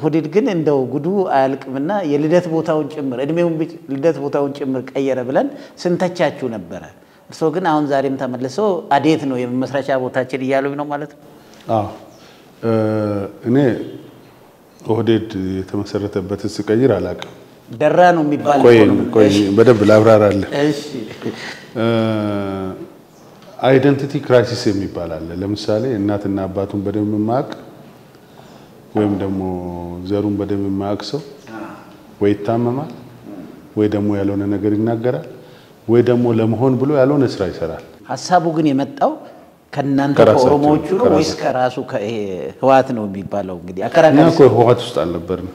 ኦህዴድ ግን እንደው ጉዱ አያልቅምና የልደት ቦታውን ጭምር እድሜውን ልደት ቦታውን ጭምር ቀየረ ብለን ስንተቻችሁ ነበረ። እርስዎ ግን አሁን ዛሬም ተመልሶ አዴት ነው የመመስረቻ ቦታችን እያሉኝ ነው ማለት ነው። አዎ እኔ ኦህዴድ የተመሰረተበትን ስቀይር አላውቅም። ደራ ነው የሚባል ቆይ እኮ ነው። ቆይ በደንብ ላብራራለህ። እሺ አይደንቲቲ ክራይሲስ የሚባል አለ። ለምሳሌ እናትና አባቱን በደንብ የማያውቅ ወይም ደግሞ ዘሩን በደንብ የማያውቅ ሰው ወይ ይታመማል፣ ወይ ደግሞ ያልሆነ ነገር ይናገራል፣ ወይ ደግሞ ለመሆን ብሎ ያልሆነ ስራ ይሰራል። ሀሳቡ ግን የመጣው ከእናንተ ከራሳቸው፣ ከኦሮሞዎቹ ነው ወይስ ከራሳቸው። ከራሱ ከይሄ ህወሓት ነው የሚባለው? እንግዲህ እኛ አከራካሪ እኮ ህወሓት ውስጥ አልነበርንም።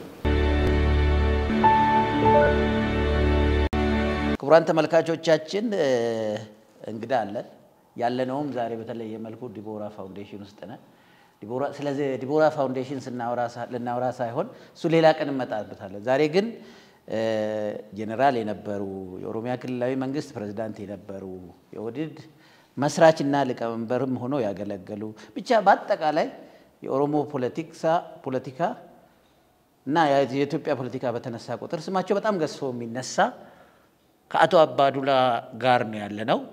ክቡራን ተመልካቾቻችን እ፣ እንግዳ አለን። ያለነውም ዛሬ በተለየ መልኩ ዲቦራ ፋውንዴሽን ውስጥ ነን። ዲቦራ ስለዚህ ዲቦራ ፋውንዴሽን ስናወራ ሳ- ልናወራ ሳይሆን እሱ ሌላ ቀን እንመጣበታለን። ዛሬ ግን እ፣ ጄኔራል የነበሩ የኦሮሚያ ክልላዊ መንግስት ፕሬዝዳንት የነበሩ የኦህዴድ መስራችና ሊቀመንበርም ሆነው ያገለገሉ ብቻ በአጠቃላይ የኦሮሞ ፖለቲክሳ ፖለቲካ እና የኢትዮጵያ ፖለቲካ በተነሳ ቁጥር ስማቸው በጣም ገዝፎ የሚነሳ ከአቶ አባዱላ ጋር ነው ያለ ነው።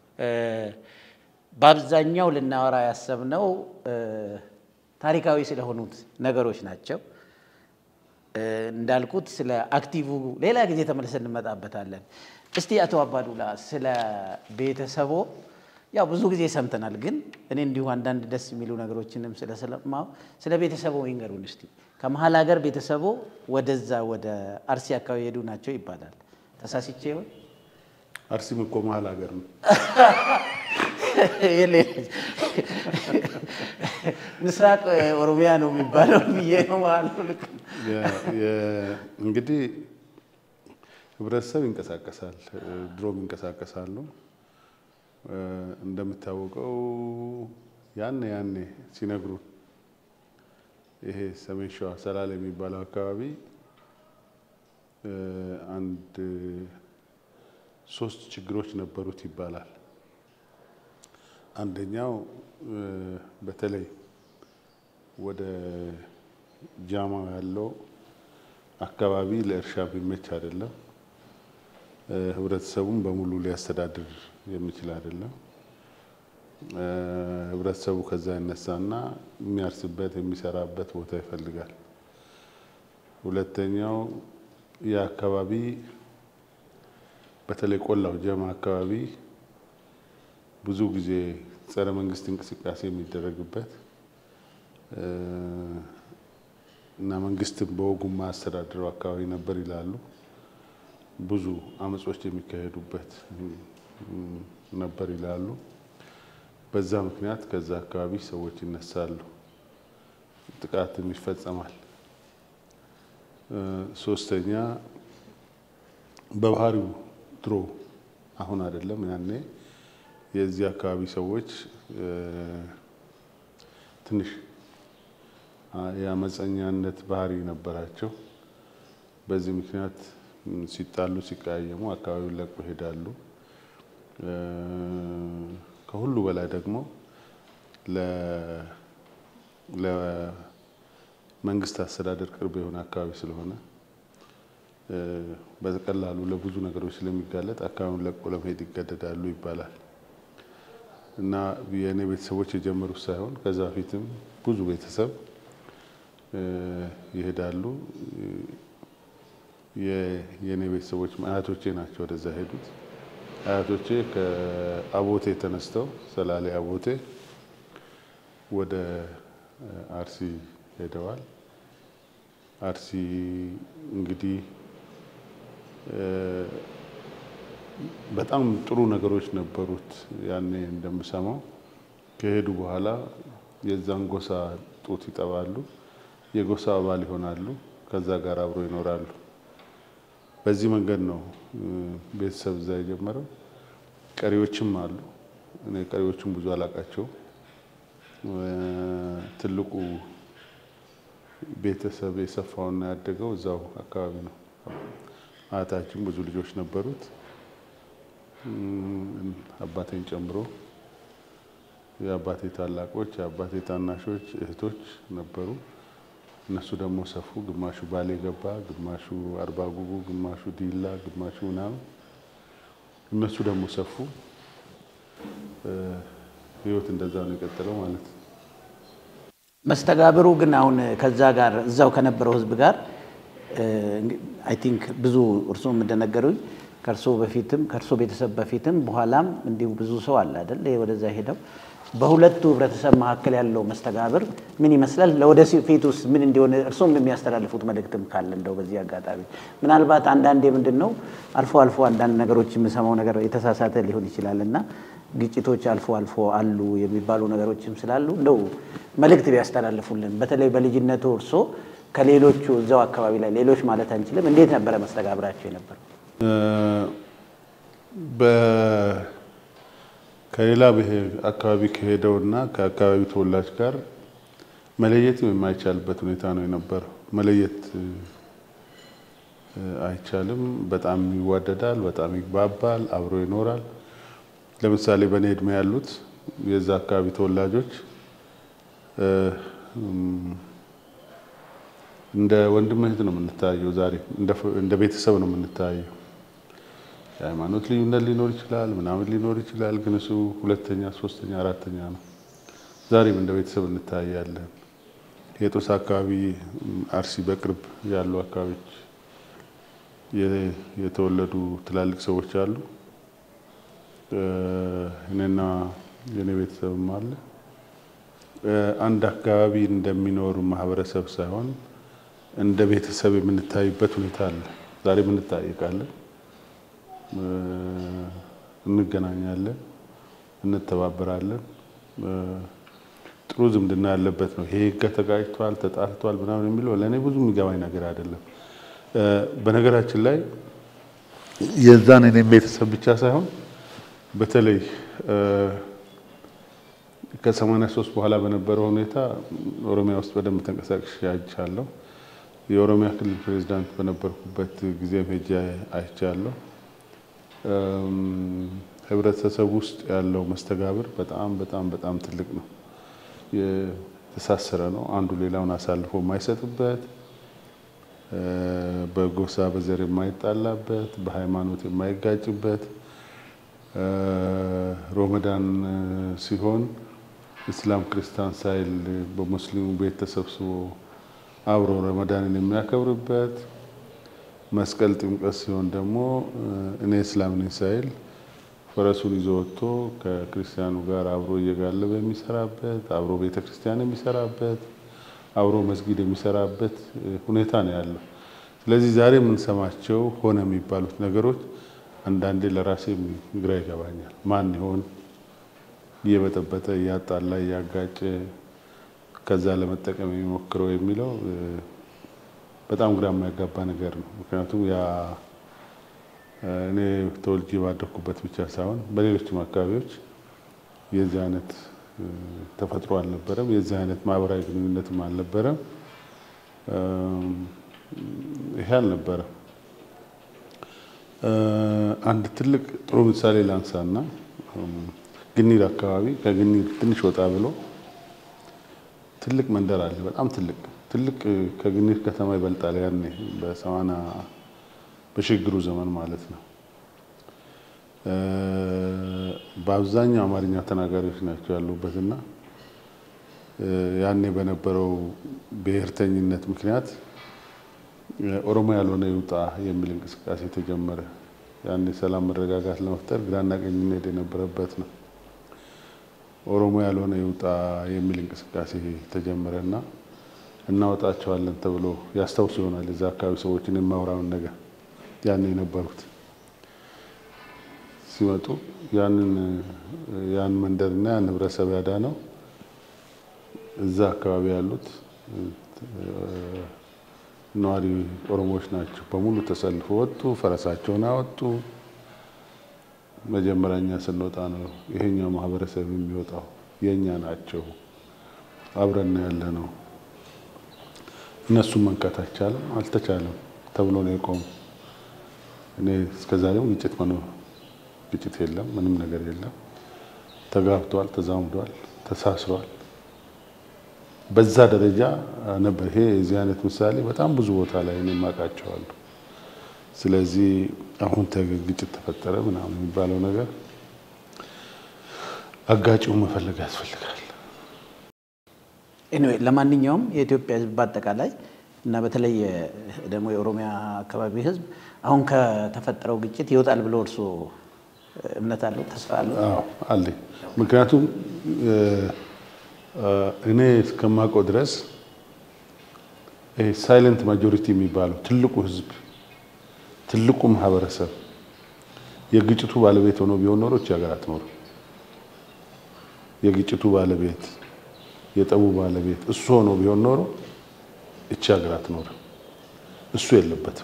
በአብዛኛው ልናወራ ያሰብነው እ፣ ታሪካዊ ስለሆኑት ነገሮች ናቸው። እ፣ እንዳልኩት ስለ አክቲቭ ሌላ ጊዜ ተመልሰን እንመጣበታለን። እስቲ አቶ አባዱላ ስለ ቤተሰቦ ያው ብዙ ጊዜ ሰምተናል፣ ግን እኔ እንዲሁ አንዳንድ ደስ የሚሉ ነገሮችንም ስለሰማሁ ስለ ቤተሰቦ ይንገሩን እስቲ። ከመሀል ሀገር ቤተሰቦ ወደዛ ወደ አርሲ አካባቢ ሄዱ ናቸው ይባላል። ተሳስቼ ይሆን? አርሲም እኮ መሀል ሀገር ነው። ምስራቅ ኦሮሚያ ነው የሚባለው ብዬ ነው ማለት ነው። ልክ ነው። የ- የ- እንግዲህ ህብረተሰብ ይንቀሳቀሳል፣ ድሮም ይንቀሳቀሳሉ። እ፣ እንደሚታወቀው ያኔ ያኔ ሲነግሩን ይሄ ሰሜን ሸዋ ሰላሌ የሚባለው አካባቢ እ፣ አንድ ሶስት ችግሮች ነበሩት ይባላል። አንደኛው እ፣ በተለይ ወደ ጃማ ያለው አካባቢ ለእርሻ ቢመች አይደለም። እ፣ ህብረተሰቡን በሙሉ ሊያስተዳድር የሚችል አይደለም። እ፣ ህብረተሰቡ ከዛ ይነሳና የሚያርስበት የሚሰራበት ቦታ ይፈልጋል። ሁለተኛው የአካባቢ በተለይ ቆላው ጀማ አካባቢ ብዙ ጊዜ ጸረ መንግስት እንቅስቃሴ የሚደረግበት እ፣ እና መንግስትን በወጉ ማያስተዳድረው አካባቢ ነበር ይላሉ። ብዙ አመጾች የሚካሄዱበት እም፣ ነበር ይላሉ። በዛ ምክንያት ከዛ አካባቢ ሰዎች ይነሳሉ፣ ጥቃትም ይፈጸማል። እ፣ ሶስተኛ በባህሪው ድሮ አሁን አይደለም ያኔ የዚህ አካባቢ ሰዎች እ፣ ትንሽ አ- የአመፀኛነት ባህሪ ነበራቸው። በዚህ ምክንያት ም፣ ሲጣሉ ሲቀያየሙ አካባቢውን ለቆ ይሄዳሉ። እ፣ ከሁሉ በላይ ደግሞ ለ- ለመንግስት አስተዳደር ቅርብ የሆነ አካባቢ ስለሆነ እ፣ በቀላሉ ለብዙ ነገሮች ስለሚጋለጥ አካባቢውን ለቆ ለመሄድ ይገደዳሉ ይባላል። እና የእኔ ቤተሰቦች የጀመሩት ሳይሆን ከዛ በፊትም ብዙ ቤተሰብ እ፣ ይሄዳሉ። የ- የእኔ ቤተሰቦች አያቶቼ ናቸው ወደዛ ሄዱት። አያቶቼ ከአቦቴ ተነስተው ሰላሌ አቦቴ ወደ እ፣ አርሲ ሄደዋል። አርሲ እንግዲህ እ፣ በጣም ጥሩ ነገሮች ነበሩት። ያኔ እንደምሰማው ከሄዱ በኋላ የዛን ጎሳ ጡት ይጠባሉ፣ የጎሳ አባል ይሆናሉ፣ ከዛ ጋር አብሮ ይኖራሉ። በዚህ መንገድ ነው እ፣ ቤተሰብ እዛ የጀመረው። ቀሪዎችም አሉ። እኔ ቀሪዎቹም ብዙ አላቃቸውም። ትልቁ ቤተሰብ የሰፋውና ያደገው እዛው አካባቢ ነው። አያታችን ብዙ ልጆች ነበሩት እም፣ አባቴን ጨምሮ የአባቴ ታላቆች የአባቴ ታናሾች እህቶች ነበሩ። እነሱ ደግሞ ሰፉ። ግማሹ ባሌ ገባ፣ ግማሹ አርባ ጉጉ፣ ግማሹ ዲላ፣ ግማሹ ምናምን እነሱ ደግሞ ሰፉ። ህይወት እንደዛ ነው የቀጠለው ማለት ነው። መስተጋብሩ ግን አሁን ከዛ ጋር እዛው ከነበረው ህዝብ ጋር አይ ቲንክ ብዙ እርስዎም እንደነገሩኝ ከእርሶ በፊትም ከእርሶ ቤተሰብ በፊትም በኋላም እንዲሁ ብዙ ሰው አለ አይደል ወደዛ ሄደው በሁለቱ ህብረተሰብ መካከል ያለው መስተጋብር ምን ይመስላል? ለወደፊት ውስጥ ምን እንዲሆን እርስዎም የሚያስተላልፉት መልእክትም ካለ እንደው በዚህ አጋጣሚ ምናልባት አንዳንዴ ምንድን ነው አልፎ አልፎ አንዳንድ ነገሮች የምሰማው ነገር የተሳሳተ ሊሆን ይችላል እና ግጭቶች አልፎ አልፎ አሉ የሚባሉ ነገሮችም ስላሉ እንደው መልእክት ቢያስተላልፉልን በተለይ በልጅነቱ እርሶ ከሌሎቹ እዛው አካባቢ ላይ ሌሎች ማለት አንችልም እንዴት ነበረ መስተጋብራቸው የነበረው? ከሌላ ብሔር አካባቢ ከሄደውና ከአካባቢው ተወላጅ ጋር መለየት የማይቻልበት ሁኔታ ነው የነበረው። መለየት አይቻልም። በጣም ይዋደዳል፣ በጣም ይግባባል፣ አብሮ ይኖራል። ለምሳሌ በእኔ እድሜ ያሉት የዛ አካባቢ ተወላጆች እንደ ወንድም እህት ነው የምንታየው። ዛሬ እንደ ቤተሰብ ነው የምንታየው። የሃይማኖት ልዩነት ሊኖር ይችላል፣ ምናምን ሊኖር ይችላል። ግን እሱ ሁለተኛ፣ ሶስተኛ፣ አራተኛ ነው። ዛሬም እንደ ቤተሰብ እንታያለን። የጦሳ አካባቢ አርሲ በቅርብ ያሉ አካባቢዎች የተወለዱ ትላልቅ ሰዎች አሉ። እኔና የኔ ቤተሰብም አለ። አንድ አካባቢ እንደሚኖር ማህበረሰብ ሳይሆን እንደ ቤተሰብ የምንታይበት ሁኔታ አለ። ዛሬም እንታይቃለን፣ እንገናኛለን፣ እንተባበራለን። ጥሩ ዝምድና ያለበት ነው። ይሄ ተጋጭቷል፣ ተጣልቷል ምናምን የሚለው ለእኔ ብዙ የሚገባኝ ነገር አይደለም። በነገራችን ላይ የዛን እኔም ቤተሰብ ብቻ ሳይሆን በተለይ ከሰማንያ ሶስት በኋላ በነበረው ሁኔታ ኦሮሚያ ውስጥ በደንብ ተንቀሳቅሼ አይቻለሁ። የኦሮሚያ ክልል ፕሬዚዳንት በነበርኩበት ጊዜ ሄጄ አይቻለሁ። ህብረተሰብ ውስጥ ያለው መስተጋብር በጣም በጣም በጣም ትልቅ ነው። የተሳሰረ ነው። አንዱ ሌላውን አሳልፎ የማይሰጥበት፣ በጎሳ በዘር የማይጣላበት፣ በሃይማኖት የማይጋጭበት ሮመዳን ሲሆን እስላም ክርስቲያን ሳይል በሙስሊሙ ቤት ተሰብስቦ አብሮ ረመዳንን የሚያከብርበት፣ መስቀል ጥምቀት ሲሆን ደግሞ እኔ እስላም ነኝ ሳይል ፈረሱን ይዞ ወጥቶ ከክርስቲያኑ ጋር አብሮ እየጋለበ የሚሰራበት፣ አብሮ ቤተ ክርስቲያን የሚሰራበት፣ አብሮ መስጊድ የሚሰራበት ሁኔታ ነው ያለው። ስለዚህ ዛሬ የምንሰማቸው ሆነ የሚባሉት ነገሮች አንዳንዴ ለራሴ ግራ ይገባኛል። ማን ይሆን እየበጠበጠ እያጣላ እያጋጨ ከዛ ለመጠቀም የሚሞክረው የሚለው በጣም ግራ የማያጋባ ነገር ነው። ምክንያቱም ያ እኔ ተወልጄ ባደኩበት ብቻ ሳይሆን በሌሎችም አካባቢዎች የዚህ አይነት ተፈጥሮ አልነበረም። የዚህ አይነት ማህበራዊ ግንኙነትም አልነበረም። ይሄ አልነበረም። አንድ ትልቅ ጥሩ ምሳሌ ላንሳና ግኒር አካባቢ ከግኒር ትንሽ ወጣ ብሎ ትልቅ መንደር አለ። በጣም ትልቅ ትልቅ ከግኒር ከተማ ይበልጣል። ያኔ በሰማና በሽግግሩ ዘመን ማለት ነው። በአብዛኛው አማርኛ ተናጋሪዎች ናቸው ያሉበትና ያኔ በነበረው ብሔርተኝነት ምክንያት ኦሮሞ ያልሆነ ይውጣ የሚል እንቅስቃሴ ተጀመረ። ያኔ ሰላም መረጋጋት ለመፍጠር ግራና ቀኝ እንሄድ የነበረበት ነው። ኦሮሞ ያልሆነ ይውጣ የሚል እንቅስቃሴ ተጀመረና እናወጣቸዋለን ተብሎ ያስታውሱ ይሆናል የዛ አካባቢ ሰዎችን የማውራውን ነገር ያኔ የነበሩት ሲመጡ ያንን ያን መንደርና ያን ህብረተሰብ ያዳነው እዛ አካባቢ ያሉት ነዋሪ ኦሮሞዎች ናቸው። በሙሉ ተሰልፎ ወጡ፣ ፈረሳቸውን አወጡ። መጀመሪያ እኛ ስንወጣ ነው ይሄኛው ማህበረሰብ የሚወጣው የእኛ ናቸው፣ አብረን ያለ ነው። እነሱም መንካት አይቻልም፣ አልተቻለም ተብሎ ነው የቆሙ። እኔ እስከዛሬም ግጭት መኖር ግጭት የለም፣ ምንም ነገር የለም። ተጋብተዋል፣ ተዛምዷል፣ ተሳስሯል። በዛ ደረጃ ነበር። ይሄ የዚህ አይነት ምሳሌ በጣም ብዙ ቦታ ላይ እኔ የማውቃቸዋለሁ። ስለዚህ አሁን ግጭት ተፈጠረ ምናምን የሚባለው ነገር አጋጭው መፈለግ ያስፈልጋል። ኤኒዌይ ለማንኛውም የኢትዮጵያ ሕዝብ በአጠቃላይ እና በተለይ ደግሞ የኦሮሚያ አካባቢ ሕዝብ አሁን ከተፈጠረው ግጭት ይወጣል ብሎ እርስዎ እምነት አለው? ተስፋ አለው? አዎ አለኝ። ምክንያቱም እኔ እስከማውቀው ድረስ ሳይለንት ማጆሪቲ የሚባለው ትልቁ ሕዝብ ትልቁ ማህበረሰብ የግጭቱ ባለቤት ሆኖ ቢሆን ኖሮ እቺ ሀገር አትኖርም። የግጭቱ ባለቤት የጠቡ ባለቤት እሱ ሆኖ ቢሆን ኖሮ እቺ ሀገር አትኖርም። እሱ የለበትም።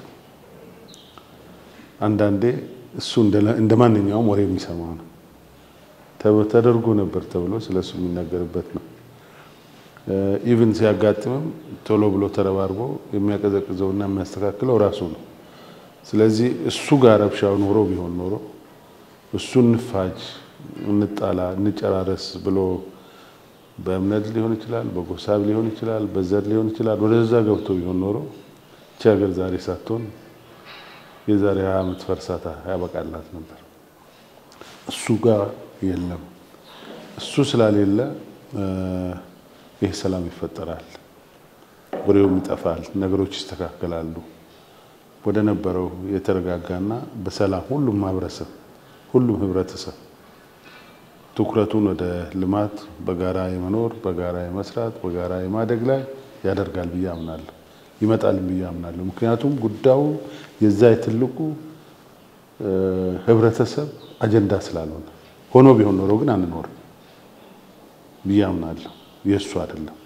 አንዳንዴ እሱ እንደ ማንኛውም ወሬ የሚሰማው ነው። ተደርጎ ነበር ተብሎ ስለ እሱ የሚነገርበት ነው። ኢቭን ሲያጋጥምም ቶሎ ብሎ ተረባርቦ የሚያቀዘቅዘውና የሚያስተካክለው ራሱ ነው። ስለዚህ እሱ ጋር ረብሻው ኖሮ ቢሆን ኖሮ እሱ እንፋጅ፣ እንጣላ፣ እንጨራረስ ብሎ በእምነት ሊሆን ይችላል፣ በጎሳብ ሊሆን ይችላል፣ በዘር ሊሆን ይችላል። ወደዛ ገብቶ ቢሆን ኖሮ እቺ ሀገር ዛሬ ሳትሆን የዛሬ ሀያ ዓመት ፈርሳታ ያበቃላት ነበር። እሱ ጋር የለም። እሱ ስላሌለ ይህ ሰላም ይፈጠራል፣ ወሬውም ይጠፋል፣ ነገሮች ይስተካከላሉ። ወደ ነበረው የተረጋጋና በሰላም ሁሉም ማህበረሰብ ሁሉም ህብረተሰብ ትኩረቱን ወደ ልማት በጋራ የመኖር በጋራ የመስራት በጋራ የማደግ ላይ ያደርጋል ብዬ አምናለሁ። ይመጣል ብዬ አምናለሁ። ምክንያቱም ጉዳዩ የዛ የትልቁ ህብረተሰብ አጀንዳ ስላልሆነ ሆኖ ቢሆን ኖሮ ግን አንኖርም ብዬ አምናለሁ። የእሱ አይደለም።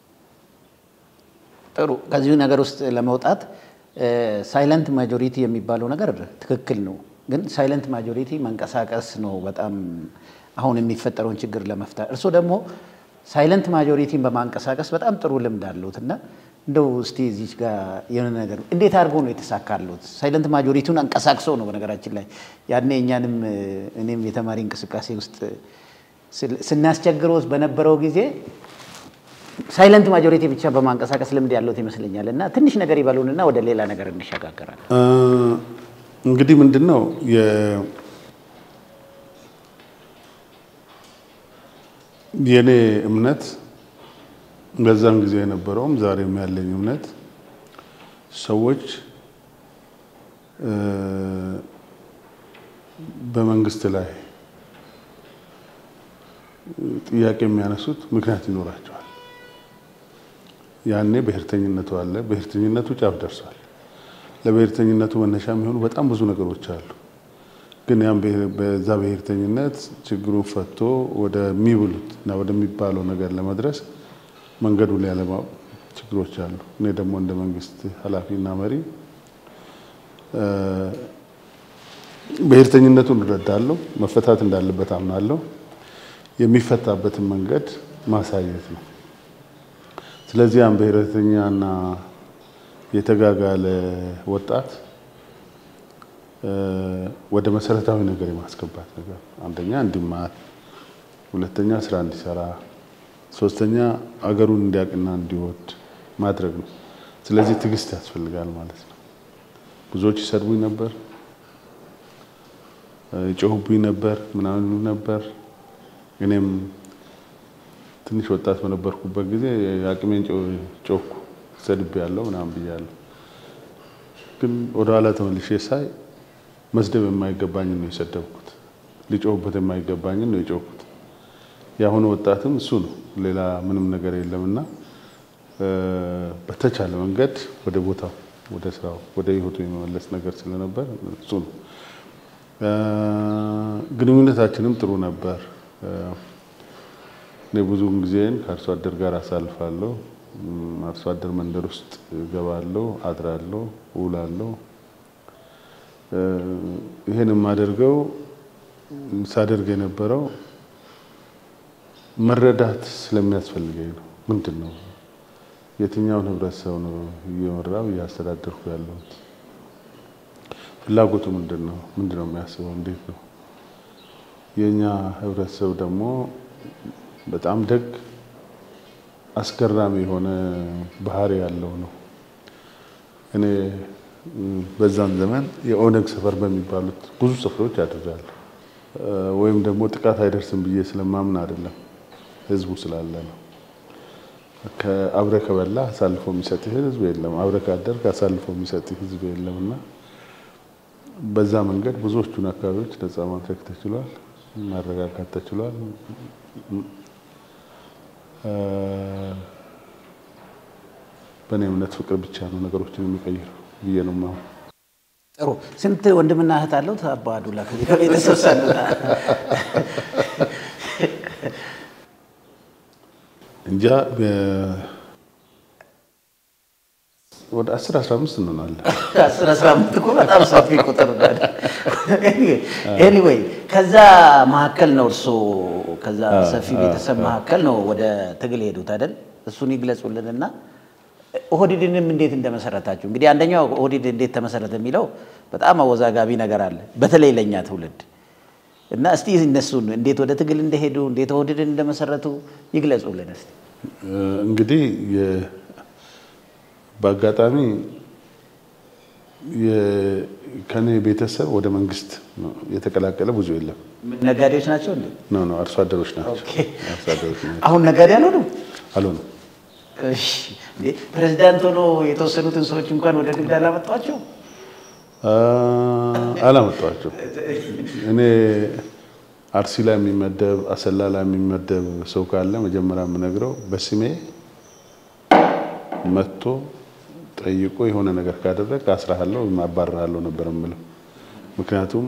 ጥሩ። ከዚሁ ነገር ውስጥ ለመውጣት ሳይለንት ማጆሪቲ የሚባለው ነገር ትክክል ነው። ግን ሳይለንት ማጆሪቲ መንቀሳቀስ ነው በጣም አሁን የሚፈጠረውን ችግር ለመፍታት። እርስዎ ደግሞ ሳይለንት ማጆሪቲን በማንቀሳቀስ በጣም ጥሩ ልምድ አለሁት እና እንደው እስቲ እዚች ጋር የሆነ ነገር እንዴት አድርጎ ነው የተሳካሉት? ሳይለንት ማጆሪቲውን አንቀሳቅሶ ነው በነገራችን ላይ ያኔ እኛንም እኔም የተማሪ እንቅስቃሴ ውስጥ ስናስቸግረው በነበረው ጊዜ ሳይለንት ማጆሪቲ ብቻ በማንቀሳቀስ ልምድ ያለሁት ይመስለኛል። እና ትንሽ ነገር ይበሉንና ወደ ሌላ ነገር እንሸጋገራለን። እንግዲህ ምንድን ነው የእኔ እምነት በዛን ጊዜ የነበረውም ዛሬም ያለኝ እምነት ሰዎች በመንግስት ላይ ጥያቄ የሚያነሱት ምክንያት ይኖራቸዋል። ያኔ ብሔርተኝነቱ አለ። ብሔርተኝነቱ ጫፍ ደርሷል። ለብሔርተኝነቱ መነሻ የሚሆኑ በጣም ብዙ ነገሮች አሉ። ግን ያም በዛ ብሔርተኝነት ችግሩን ፈቶ ወደሚብሉት እና ወደሚባለው ነገር ለመድረስ መንገዱ ላይ ያለማወቅ ችግሮች አሉ። እኔ ደግሞ እንደ መንግስት ኃላፊና መሪ ብሔርተኝነቱን እረዳለሁ፣ መፈታት እንዳለበት አምናለሁ። የሚፈታበትን መንገድ ማሳየት ነው። ስለዚህ ያን ብሔርተኛና የተጋጋለ ወጣት ወደ መሰረታዊ ነገር የማስገባት ነገር አንደኛ እንዲማር፣ ሁለተኛ ስራ እንዲሰራ፣ ሶስተኛ አገሩን እንዲያውቅና እንዲወድ ማድረግ ነው። ስለዚህ ትዕግስት ያስፈልጋል ማለት ነው። ብዙዎች ይሰድቡኝ ነበር፣ ይጮሁብኝ ነበር፣ ምናምን ይሉ ነበር። እኔም ትንሽ ወጣት በነበርኩበት ጊዜ አቅሜን ጮኩ፣ ሰድቤ ያለው ምናምን ብያለሁ። ግን ወደኋላ ተመልሼ ሳይ መስደብ የማይገባኝን ነው የሰደብኩት፣ ሊጮህበት የማይገባኝን ነው የጮኩት። የአሁኑ ወጣትም እሱ ነው፣ ሌላ ምንም ነገር የለምና በተቻለ መንገድ ወደ ቦታው፣ ወደ ስራው፣ ወደ ህይወቱ የመመለስ ነገር ስለነበር እሱ ነው። ግንኙነታችንም ጥሩ ነበር። እኔ ብዙውን ጊዜን ከአርሶ አደር ጋር አሳልፋለሁ። አርሶ አደር መንደር ውስጥ እገባለሁ፣ አድራለሁ፣ እውላለሁ። ይሄን የማደርገው ሳደርግ የነበረው መረዳት ስለሚያስፈልገኝ ነው። ምንድን ነው የትኛውን ህብረተሰብ ነው እየመራው እያስተዳደርኩ ያለሁት? ፍላጎቱ ምንድን ነው? ምንድን ነው የሚያስበው? እንዴት ነው? የእኛ ህብረተሰብ ደግሞ በጣም ደግ አስገራሚ የሆነ ባህሪ ያለው ነው። እኔ በዛን ዘመን የኦነግ ሰፈር በሚባሉት ብዙ ሰፈሮች አድርጋለሁ። ወይም ደግሞ ጥቃት አይደርስም ብዬ ስለማምን አይደለም፣ ህዝቡ ስላለ ነው። አብረህ ከበላ አሳልፎ የሚሰጥህ ህዝብ የለም። አብረህ ካደርግ አሳልፎ የሚሰጥህ ህዝብ የለም እና በዛ መንገድ ብዙዎቹን አካባቢዎች ነፃ ማድረግ ተችሏል፣ ማረጋጋት ተችሏል። በእኔ እምነት ፍቅር ብቻ ነው ነገሮችን የሚቀይረው ብዬ ነው የማምነው። ጥሩ። ስንት ወንድምና እህት አለው አባ ዱላ ከቤተሰብ ሳለ? እንጃ ወደ አስር አስራ አምስት እንሆናለን። አስር አስራ አምስት እኮ በጣም ሰፊ ቁጥር ኤኒዌይ ከዛ መካከል ነው እርሶ ከዛ ሰፊ ቤተሰብ መካከል ነው ወደ ትግል ሄዱት አይደል? እሱን ይግለጹልንና ኦህዴድንም እንዴት እንደመሰረታችሁ። እንግዲህ አንደኛው ኦህዴድ እንዴት ተመሰረተ የሚለው በጣም አወዛጋቢ ነገር አለ፣ በተለይ ለእኛ ትውልድ እና እስቲ እነሱን እንዴት ወደ ትግል እንደሄዱ እንዴት ኦህዴድን እንደመሰረቱ ይግለጹልን እስቲ። እንግዲህ በአጋጣሚ ከኔ ቤተሰብ ወደ መንግስት የተቀላቀለ ብዙ የለም። ነጋዴዎች ናቸው እንዴ? ኖ ኖ አርሶ አደሮች ናቸው። አርሶ አደሮች ናቸው። አሁን ነጋዴ አልሆኑም? አልሆኑም። እሺ እንዴ ፕሬዚዳንት ሆኖ የተወሰኑትን ሰዎች እንኳን ወደ ንግድ አላመጧቸው? አላመጣኋቸው። እኔ አርሲ ላይ የሚመደብ አሰላ ላይ የሚመደብ ሰው ካለ መጀመሪያ የምነግረው በስሜ መጥቶ ጠይቆ የሆነ ነገር ካደረግ አስራሃለሁ ወይም አባርሃለሁ ነበር የምለው። ምክንያቱም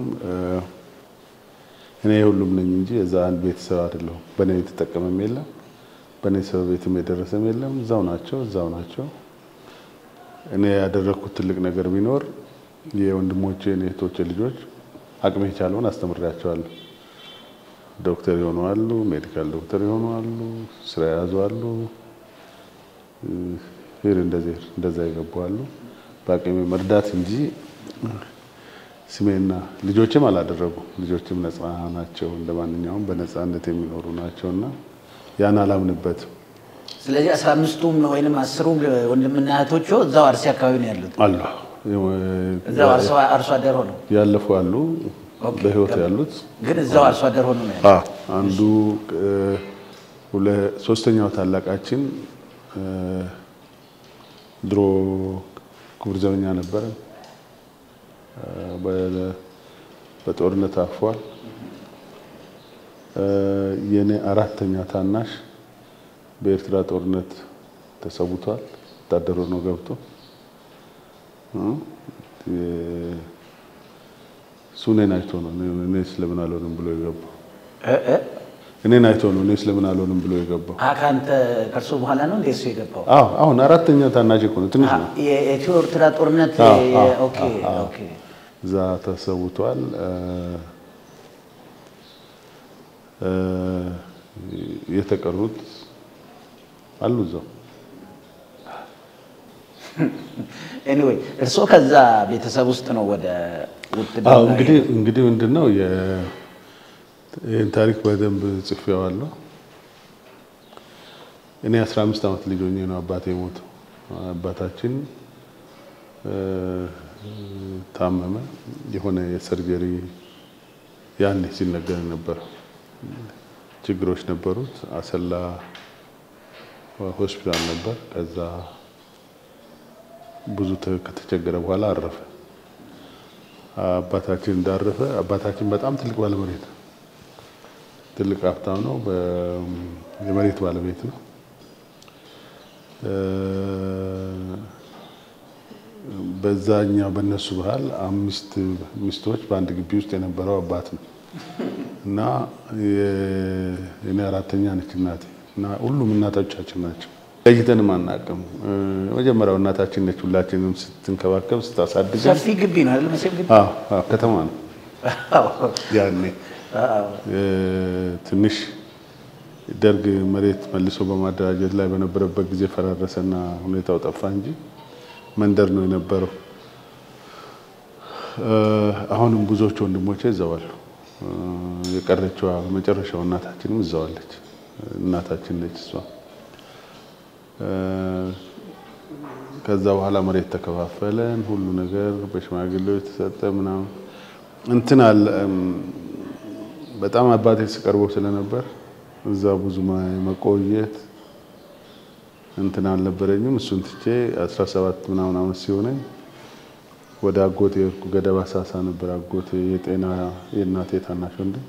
እኔ የሁሉም ነኝ እንጂ የዛ አንድ ቤተሰብ አይደለሁም። በእኔ የተጠቀመም የለም በእኔ ሰው ቤትም የደረሰም የለም። እዛው ናቸው እዛው ናቸው። እኔ ያደረግኩት ትልቅ ነገር ቢኖር የወንድሞቼን የእህቶቼ ልጆች አቅሜ የቻለውን አስተምሬያቸዋለሁ። ዶክተር የሆኑ አሉ፣ ሜዲካል ዶክተር የሆኑ አሉ፣ ስራ የያዙ አሉ፣ ሄድ እንደዚህ እንደዛ የገቡ አሉ። በአቅሜ መርዳት እንጂ ስሜና ልጆችም አላደረጉ። ልጆችም ነፃ ናቸው፣ እንደ ማንኛውም በነፃነት የሚኖሩ ናቸው እና ያን አላምንበትም። ስለዚህ አስራ አምስቱም ወይንም አስሩም ወንድምና እህቶቹ እዛው አርሲ አካባቢ ነው ያሉት። አሉ እዛው አርሶ አደር ሆነው ያለፉ አሉ፣ በህይወት ያሉት ግን እዛው አርሶ አደር ሆነው ነው ያሉት። አዎ። አንዱ ሶስተኛው ታላቃችን ድሮ ክቡር ዘበኛ ነበረ። በጦርነት አርፏል። የኔ አራተኛ ታናሽ በኤርትራ ጦርነት ተሰውቷል። ወታደር ሆኖ ገብቶ እሱ እኔን አይቶ ነው እኔ ስለምን አልሆንም ብሎ የገባው። እኔን አይቶ ነው እኔ ስለምን አልሆንም ብሎ የገባው። ከአንተ ከእርሱ በኋላ ነው እንደ እሱ የገባው? አዎ አሁን አራተኛ ታናሽ እኮ ነው፣ ትንሽ ነው። የኢትዮ ኤርትራ ጦርነት አዎ፣ አዎ፣ ኦኬ አዎ። ኦኬ እዛ ተሰውቷል። የተቀሩት አሉ እዛው። ኤኒዌይ እርስዎ ከዛ ቤተሰብ ውስጥ ነው ወደ አዎ ውትድርና እንግዲህ እንግዲህ ምንድን ነው የ- ይህን ታሪክ በደንብ ጽፌዋለሁ። እኔ 15 ዓመት ልጅ ሆኜ ነው አባቴ የሞተው። አባታችን እ፣ ታመመ። የሆነ የሰርጀሪ ያኔ ሲነገር ነበር ችግሮች ነበሩት። አሰላ ሆስፒታል ነበር። ከዛ ብዙ ተ- ከተቸገረ በኋላ አረፈ። አባታችን እንዳረፈ አባታችን በጣም ትልቅ ባለመሬት ነው። ትልቅ ሀብታም ነው። በ- የመሬት ባለቤት ነው። እ፣ በዛኛው በእነሱ ባህል አምስት ሚስቶች በአንድ ግቢ ውስጥ የነበረው አባት ነው እና የ- የኔ አራተኛ ነች እናቴ እና ሁሉም እናቶቻችን ናቸው። ለይተንም አናውቅም። እ፣ የመጀመሪያው እናታችን ነች። ሁላችንም ስትንከባከብ ስታሳድገን ሰፊ ግቢ ነው አይደል? መቼም ግቢ አዎ፣ አዎ፣ ከተማ ነው ያኔ አዎ። እ፣ ትንሽ ደርግ መሬት መልሶ በማደራጀት ላይ በነበረበት ጊዜ ፈራረሰና ሁኔታው ጠፋ እንጂ መንደር ነው የነበረው። እ፣ አሁንም ብዙዎቹ ወንድሞቼ እዛው አሉ። እ፣ የቀረችዋ መጨረሻው እናታችንም እዛው አለች። እናታችን ነች እሷ ከዛ በኋላ መሬት ተከፋፈለን፣ ሁሉ ነገር በሽማግሌዎች ተሰጠ ምናምን እንትን አለ። በጣም አባቴ ሲቀርበው ስለነበር እዛ ብዙ መቆየት እንትን አልነበረኝም። እሱን ትቼ 17 ምናምን ዓመት ሲሆነኝ ወደ አጎቴ የሄድኩ ገደብ አሳሳ ነበር። አጎቴ የጤና የእናቴ ታናሽ ወንድም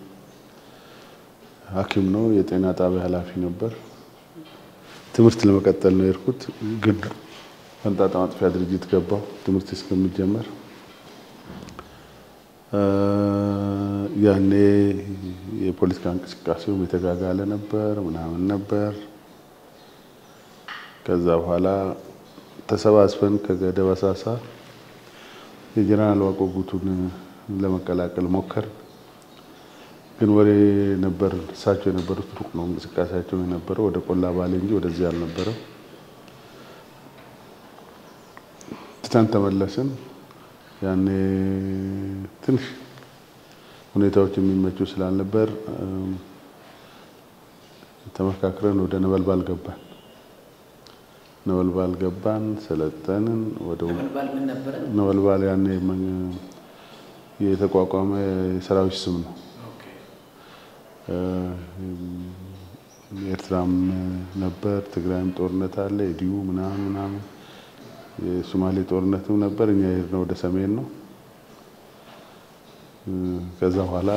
ሐኪም ነው። የጤና ጣቢያ ኃላፊ ነበር። ትምህርት ለመቀጠል ነው የሄድኩት፣ ግን ፈንጣጣ ማጥፊያ ድርጅት ገባሁ ትምህርት እስከሚጀመር። ያኔ የፖለቲካ እንቅስቃሴውም የተጋጋለ ነበር ምናምን ነበር። ከዛ በኋላ ተሰባስበን ከገደብ አሳሳ የጀነራል ዋቆ ጉቱን ለመቀላቀል ሞከር። ግን ወሬ ነበር። እሳቸው የነበሩት ሩቅ ነው እንቅስቃሴያቸው የነበረው ወደ ቆላ ባሌ እንጂ ወደዚህ አልነበረም። ትተን ተመለስን። ያኔ ትንሽ ሁኔታዎች የሚመቹ ስላልነበር ተመካክረን ወደ ነበልባል ገባን። ነበልባል ገባን፣ ሰለጠንን። ወደ ነበልባል ያኔ የተቋቋመ የሰራዊት ስም ነው። ኤርትራም ነበር፣ ትግራይም ጦርነት አለ፣ የዲዩ ምናምን ምናምን፣ የሶማሌ ጦርነትም ነበር። እኛ የሄድነው ወደ ሰሜን ነው። ከዛ በኋላ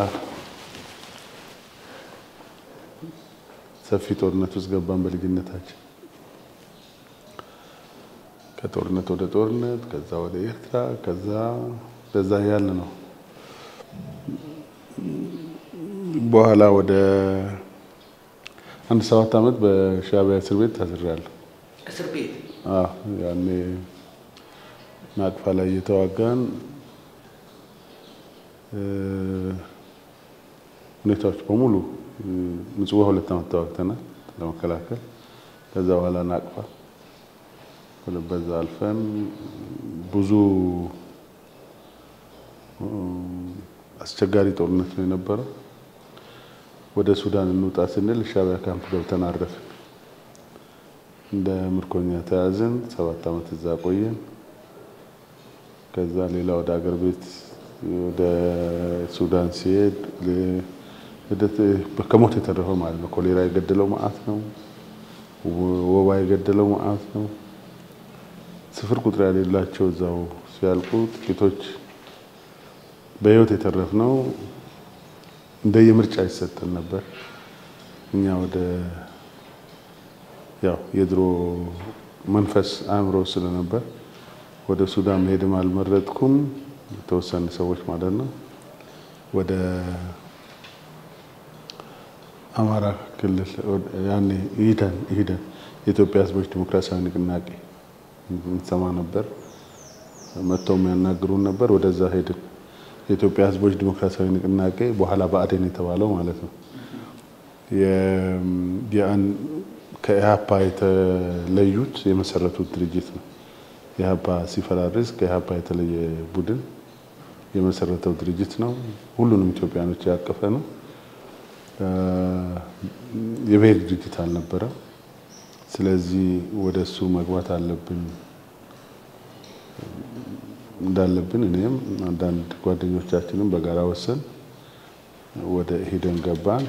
ሰፊ ጦርነት ውስጥ ገባን በልጅነታችን። ከጦርነት ወደ ጦርነት፣ ከዛ ወደ ኤርትራ፣ ከዛ በዛ ያለ ነው። በኋላ ወደ አንድ ሰባት ዓመት በሻዕቢያ እስር ቤት ታስሬያለሁ። እስር ቤት ያኔ ናቅፋ ላይ እየተዋጋን ሁኔታዎች በሙሉ ምጽዋ ሁለት ዓመት ተዋግተናል ለመከላከል። ከዛ በኋላ ናቅፋ በዛ አልፈን ብዙ አስቸጋሪ ጦርነት ነው የነበረው። ወደ ሱዳን እንውጣ ስንል ሻዕቢያ ካምፕ ገብተን አረፍን። እንደ ምርኮኛ ተያዝን። ሰባት ዓመት እዛ ቆየን። ከዛ ሌላ ወደ አገር ቤት ወደ ሱዳን ሲሄድ ከሞት የተረፈው ማለት ነው። ኮሌራ የገደለው መዓት ነው። ወባ የገደለው መዓት ነው። ስፍር ቁጥር ያሌላቸው እዛው ሲያልቁ ጥቂቶች በህይወት የተረፍነው እንደየምርጫ ይሰጠን ነበር። እኛ ወደ ያው የድሮ መንፈስ አእምሮ ስለነበር ወደ ሱዳን መሄድም አልመረጥኩም። የተወሰኑ ሰዎች ማለት ነው። ወደ አማራ ክልል ያኔ ኢህዴን ኢህዴን የኢትዮጵያ ሕዝቦች ዲሞክራሲያዊ ንቅናቄ እንሰማ ነበር። መጥተው የሚያናግሩን ነበር። ወደዛ ሄድን። የኢትዮጵያ ሕዝቦች ዲሞክራሲያዊ ንቅናቄ በኋላ ብአዴን የተባለው ማለት ነው። ከኢህአፓ የተለዩት የመሰረቱት ድርጅት ነው። ኢህአፓ ሲፈራርስ ከኢህአፓ የተለየ ቡድን የመሰረተው ድርጅት ነው። ሁሉንም ኢትዮጵያኖች ያቀፈ ነው። የብሔር ድርጅት አልነበረም። ስለዚህ ወደ እሱ መግባት አለብን እንዳለብን እኔም አንዳንድ ጓደኞቻችንም በጋራ ወሰን ወደ ኢህዴን ገባን።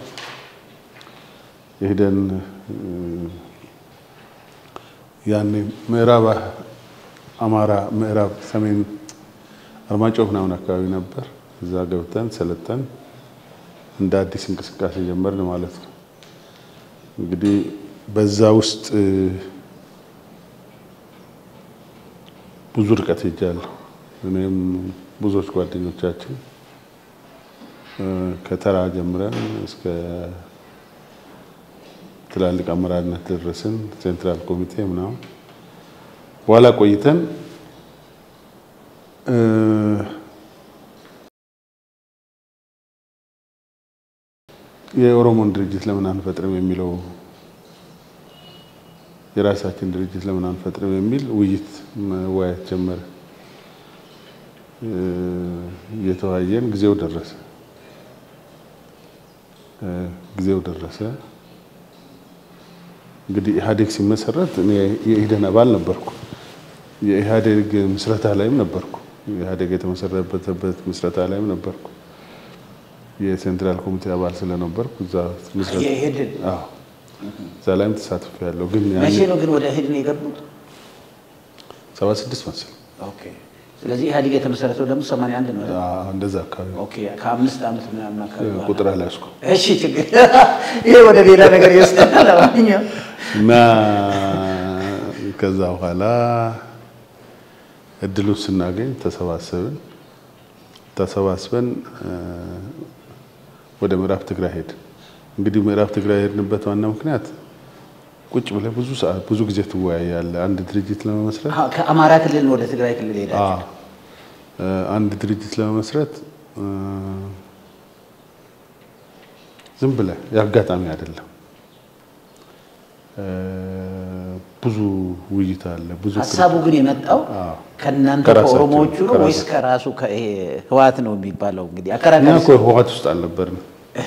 ኢህዴን ያኔ ምዕራብ አማራ ምዕራብ ሰሜን አርማጭሆ ምናምን አካባቢ ነበር። እዛ ገብተን ሰለጠን እንደ አዲስ እንቅስቃሴ ጀመርን ማለት ነው። እንግዲህ በዛ ውስጥ ብዙ ርቀት ሄጃለሁ። እኔም ብዙዎች ጓደኞቻችን ከተራ ጀምረን እስከ ትላልቅ አመራርነት ደረስን። ሴንትራል ኮሚቴ ምናምን በኋላ ቆይተን የኦሮሞን ድርጅት ለምን አንፈጥርም የሚለው የራሳችን ድርጅት ለምን አንፈጥርም የሚል ውይይት መወያየት ጀመረ። እየተወያየን ጊዜው ደረሰ ጊዜው ደረሰ። እንግዲህ ኢህአዴግ ሲመሰረት እኔ የኢህዴን አባል ነበርኩ። የኢህአዴግ ምስረታ ላይም ነበርኩ። ኢህአዴግ የተመሰረተበት ምስረታ ላይም ነበርኩ። የሴንትራል ኮሚቴ አባል ስለነበርኩ እዛ ምስረታ የኢህዴን አዎ እዛ ላይም ተሳትፎ ያለው ግን መቼ ነው ግን ወደ ኢህዴን የገቡት? ሰባ ስድስት መሰለኝ ኦኬ። ስለዚህ ኢህአዴግ የተመሰረተው ደግሞ 81 ነው። አይደል? አዎ፣ እንደዛ አካባቢ ነው። ኦኬ። ከአምስት ዓመት ምናምን አካባቢ በኋላ። ቁጥር አልያዝኩም እሺ፣ ችግር ይሄ ወደ ሌላ ነገር ይወስደናል። ለማንኛውም እና ከዛ በኋላ እድሉን ስናገኝ ተሰባሰብን። ተሰባስበን እ ወደ ምዕራብ ትግራይ ሄድን። እንግዲህ ምዕራብ ትግራይ የሄድንበት ዋና ምክንያት ቁጭ ብለህ ብዙ ሰዓት ብዙ ጊዜ ትወያያለህ አንድ ድርጅት ለመመስረት አዎ፣ ከአማራ ክልል ወደ ትግራይ ክልል ሄዳችሁ አዎ እ አንድ ድርጅት ለመመስረት እ ዝም ብለህ የአጋጣሚ አይደለም። እ ብዙ ውይይት አለ። ብዙ ሀሳቡ ግን የመጣው አዎ። ከእናንተ ከራሳቸው ከኦሮሞዎቹ ነው ከራሳ- ወይስ ከራሱ ከይሄ ህወሓት ነው የሚባለው? እንግዲህ እኛ አከራካሪ እኮ ህወሓት ውስጥ አልነበርንም።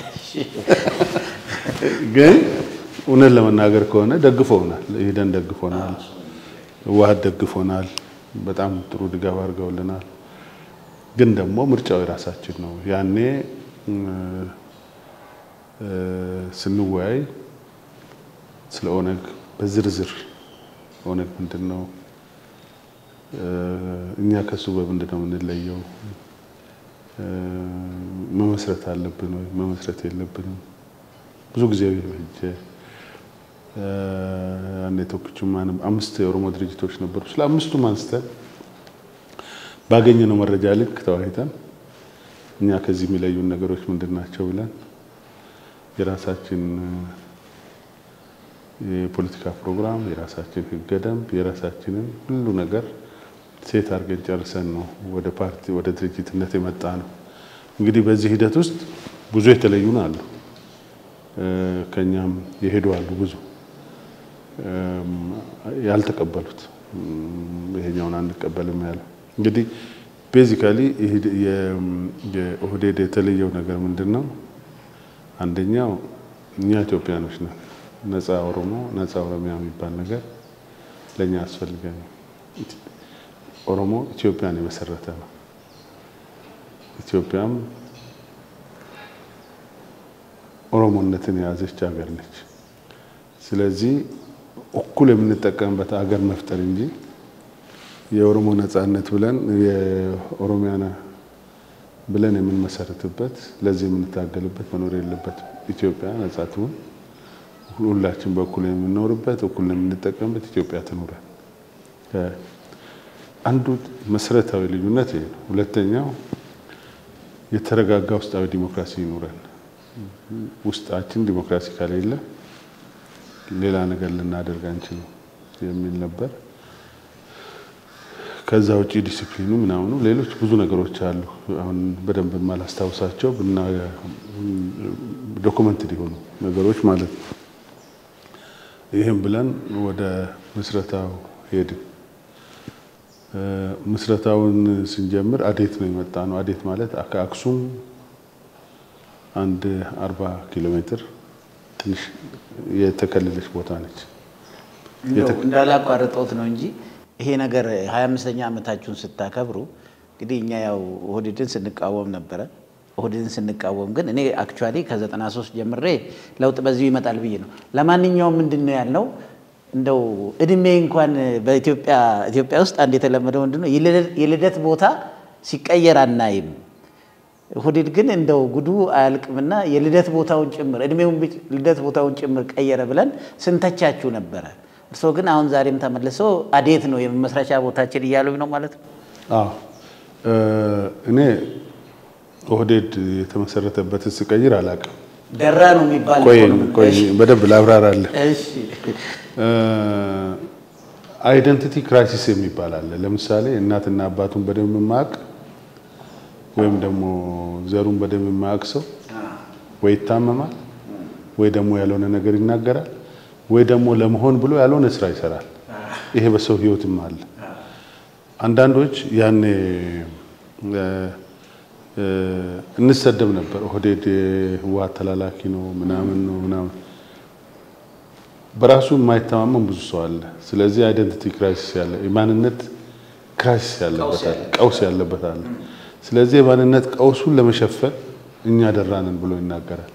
ግን እውነት ለመናገር ከሆነ ደግፈውናል። ኢህዴን ደግፎናል፣ ህወሓት ደግፎናል። በጣም ጥሩ ድጋፍ አድርገውልናል። ግን ደግሞ ምርጫው የራሳችን ነው። ያኔ እ እ ስንወያይ ስለ ኦነግ በዝርዝር ኦነግ ምንድን ነው እ እኛ ከሱ በምንድን ነው የምንለየው እ መመስረት አለብን ወይ መመስረት የለብንም? ብዙ ጊዜ ፈጀ። እ አንድ ቶክቹም አምስት የኦሮሞ ድርጅቶች ነበሩ። ስለ አምስቱም አንስተን ባገኘነው መረጃ ልክ ተወያይተን እኛ ከዚህ የሚለዩን ነገሮች ምንድን ናቸው ብለን የራሳችን የፖለቲካ ፕሮግራም፣ የራሳችን ህገ ደንብ፣ የራሳችንን ሁሉ ነገር ሴት አድርገን ጨርሰን ነው ወደ ፓርቲ ወደ ድርጅትነት የመጣ ነው። እንግዲህ በዚህ ሂደት ውስጥ ብዙ የተለዩን አሉ፣ እ ከኛም የሄዱ አሉ፣ ብዙ እም፣ ያልተቀበሉት እም፣ ይሄኛውን አንቀበልም ያለ እንግዲህ ቤዚካሊ የኦህዴድ የተለየው ነገር ምንድን ነው? አንደኛው እኛ ኢትዮጵያኖች ነን። ነፃ ኦሮሞ ነፃ ኦሮሚያ የሚባል ነገር ለእኛ ያስፈልገን። ኦሮሞ ኢትዮጵያን የመሰረተ ነው። ኢትዮጵያም ኦሮሞነትን የያዘች ሀገር ነች። ስለዚህ እኩል የምንጠቀምበት ሀገር መፍጠር እንጂ የኦሮሞ ነፃነት ብለን የኦሮሚያ ብለን የምንመሰርትበት ለዚህ የምንታገልበት መኖር የለበትም። ኢትዮጵያ ነፃ ትሁን፣ ሁላችን በኩል የምንኖርበት እኩል የምንጠቀምበት ኢትዮጵያ ትኑረን። አንዱ መሰረታዊ ልዩነት ይሄ ነው። ሁለተኛው የተረጋጋ ውስጣዊ ዲሞክራሲ ይኑረን። ውስጣችን ዲሞክራሲ ከሌለ ሌላ ነገር ልናደርግ አንችልም የሚል ነበር። ከዛ ውጪ ዲሲፕሊኑ ምናምኑ ሌሎች ብዙ ነገሮች አሉ። አሁን በደንብ የማላስታውሳቸው ብና ዶኩመንትድ የሆኑ ነገሮች ማለት ነው። ይህም ብለን ወደ ምስረታው ሄድን። ምስረታውን ስንጀምር አዴት ነው የመጣ ነው። አዴት ማለት ከአክሱም አንድ አርባ ኪሎ ሜትር ትንሽ የተከለለች ቦታ ነች። እንደው እንዳላቋርጠውት ነው እንጂ ይሄ ነገር ሀያ አምስተኛ ዓመታችሁን ስታከብሩ እንግዲህ እኛ ያው ኦህዴድን ስንቃወም ነበረ። ኦህዴድን ስንቃወም ግን እኔ አክቹዋሊ ከዘጠና ሶስት ጀምሬ ለውጥ በዚሁ ይመጣል ብዬ ነው። ለማንኛውም ምንድን ነው ያልነው እንደው እድሜ እንኳን በኢትዮጵያ ኢትዮጵያ ውስጥ አንድ የተለመደው ምንድን ነው የልደት ቦታ ሲቀየር አናይም። ኦህዴድ ግን እንደው ጉዱ አያልቅምና የልደት ቦታውን ጭምር እድሜውን ልደት ቦታውን ጭምር ቀየረ ብለን ስንተቻችሁ ነበረ። እርስዎ ግን አሁን ዛሬም ተመልሶ አዴት ነው የመመስረቻ ቦታችን እያሉኝ ነው ማለት ነው። አዎ እኔ ኦህዴድ የተመሰረተበትን ስቀይር አላውቅም። ደራ ነው የሚባል ቆይ እኮ ነው። ቆይ በደንብ ላብራራለህ። እሺ አይደንቲቲ ክራይሲስ የሚባል አለ። ለምሳሌ እናትና አባቱን በደንብ የማያውቅ ወይም ደግሞ ዘሩን በደንብ የማያውቅ ሰው ወይ ይታመማል ወይ ደግሞ ያልሆነ ነገር ይናገራል ወይ ደግሞ ለመሆን ብሎ ያልሆነ ስራ ይሰራል። ይሄ በሰው ህይወትም አለ። አንዳንዶች ያኔ እንሰደብ ነበር። ኦህዴድ የህወሓት ተላላኪ ነው ምናምን ነው ምናምን። በራሱ የማይተማመን ብዙ ሰው አለ። ስለዚህ አይደንቲቲ ክራይሲስ ያለ የማንነት ክራይሲስ ያለበት አለ፣ ቀውስ ያለበት አለ። ስለዚህ የማንነት ቀውሱን ለመሸፈን እኛ ደራንን ብሎ ይናገራል።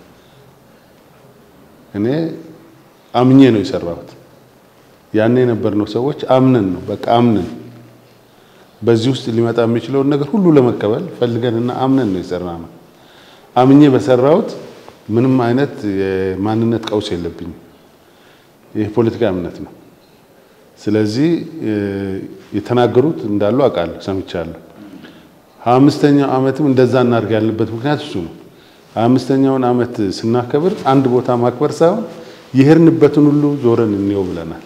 እኔ አምኜ ነው የሰራሁት። ያኔ የነበርነው ሰዎች አምነን ነው በቃ አምነን በዚህ ውስጥ ሊመጣ የሚችለውን ነገር ሁሉ ለመቀበል ፈልገንና አምነን ነው የሰራነው። አምኜ በሰራሁት ምንም አይነት የማንነት ቀውስ የለብኝም። ይህ ፖለቲካ እምነት ነው። ስለዚህ የተናገሩት እንዳሉ አውቃለሁ፣ ሰምቻለሁ። ሀያ አምስተኛው ዓመትም እንደዛ እናድርግ ያለበት ምክንያት እሱ ነው። ሀያ አምስተኛውን ዓመት ስናከብር አንድ ቦታ ማክበር ሳይሆን የሄድንበትን ሁሉ ዞረን እንየው ብለናል።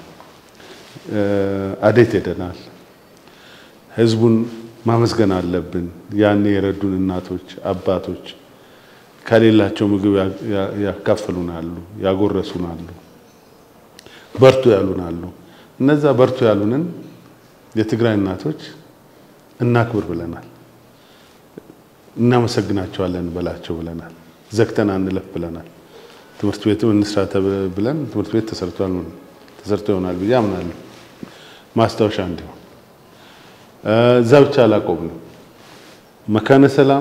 አዴት ሄደናል። ህዝቡን ማመስገን አለብን። ያኔ የረዱን እናቶች፣ አባቶች ከሌላቸው ምግብ ያካፍሉናሉ፣ ያጎረሱናሉ፣ በርቱ ያሉናሉ። እነዛ በርቱ ያሉንን የትግራይ እናቶች እናክብር ብለናል። እናመሰግናቸዋለን በላቸው ብለናል። ዘግተን አንለፍ ብለናል። ትምህርት ቤትም እንስራ ብለን ትምህርት ቤት ተሰርቷል ተሰርቶ ይሆናል ብዬ አምናለሁ። ማስታወሻ እንዲሆን እዛ ብቻ አላቆምንም። መካነ ሰላም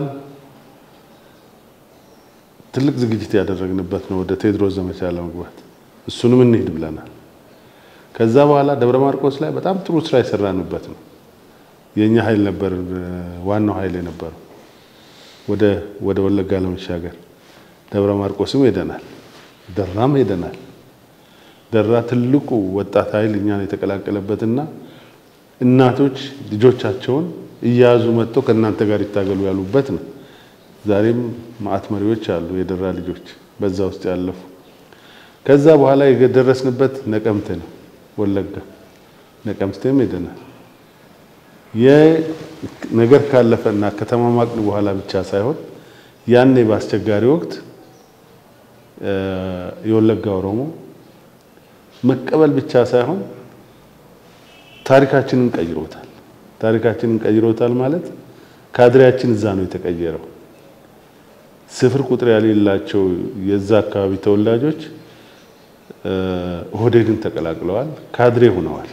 ትልቅ ዝግጅት ያደረግንበት ነው፣ ወደ ቴዎድሮስ ዘመቻ ለመግባት እሱንም እንሂድ ብለናል። ከዛ በኋላ ደብረ ማርቆስ ላይ በጣም ጥሩ ስራ የሰራንበት ነው። የእኛ ኃይል ነበር ዋናው ኃይል የነበረው ወደ ወደ ወለጋ ለመሻገር ደብረ ማርቆስም ሄደናል፣ ደራም ሄደናል። ደራ ትልቁ ወጣት ኃይል እኛን የተቀላቀለበትና እናቶች ልጆቻቸውን እያያዙ መጥተው ከእናንተ ጋር ይታገሉ ያሉበት ነው። ዛሬም ማዕት መሪዎች አሉ፣ የደራ ልጆች በዛ ውስጥ ያለፉ። ከዛ በኋላ የደረስንበት ነቀምቴ ነው፣ ወለጋ ነቀምቴም ሄደናል። የነገር ካለፈና ከተማማቅን በኋላ ብቻ ሳይሆን ያኔ በአስቸጋሪ ወቅት የወለጋ ኦሮሞ መቀበል ብቻ ሳይሆን ታሪካችንን ቀይሮታል። ታሪካችንን ቀይሮታል ማለት ካድሬያችን እዛ ነው የተቀየረው። ስፍር ቁጥር የሌላቸው የዛ አካባቢ ተወላጆች ኦህዴድን ተቀላቅለዋል፣ ካድሬ ሆነዋል።